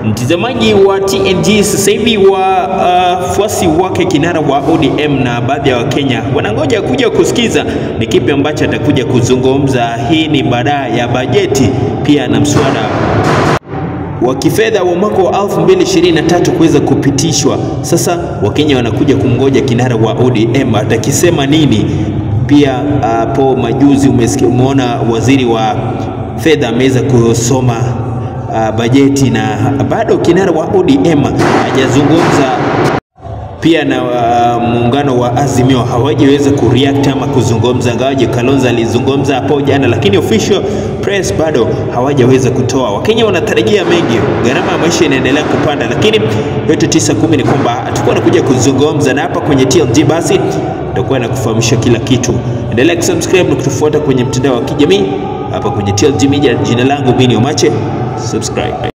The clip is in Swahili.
Mtazamaji wa TNG, sasa hivi wafuasi uh, wake kinara wa ODM na baadhi ya Wakenya wanangoja kuja kusikiza ni kipi ambacho atakuja kuzungumza. Hii ni baada ya bajeti pia na mswada wa kifedha wa mwaka wa 2023 kuweza kupitishwa. Sasa Wakenya wanakuja kumngoja kinara wa ODM atakisema nini. Pia hapo uh, majuzi umesikia, umeona waziri wa fedha ameweza kusoma uh, bajeti na bado kinara wa ODM hajazungumza pia na uh, muungano wa Azimio hawajaweza kureact ama kuzungumza, ngawaje Kalonzo alizungumza hapo jana, lakini official press bado hawajaweza kutoa. Wakenya wanatarajia mengi, gharama ya maisha inaendelea kupanda, lakini yote tisa kumi ni kwamba atakuwa anakuja kuzungumza, na hapa kwenye TLG basi nitakuwa nakufahamisha kila kitu. Endelea kusubscribe na kutufuata kwenye mtandao wa kijamii hapa kwenye TLG Media. Jina langu Bini Omache, subscribe.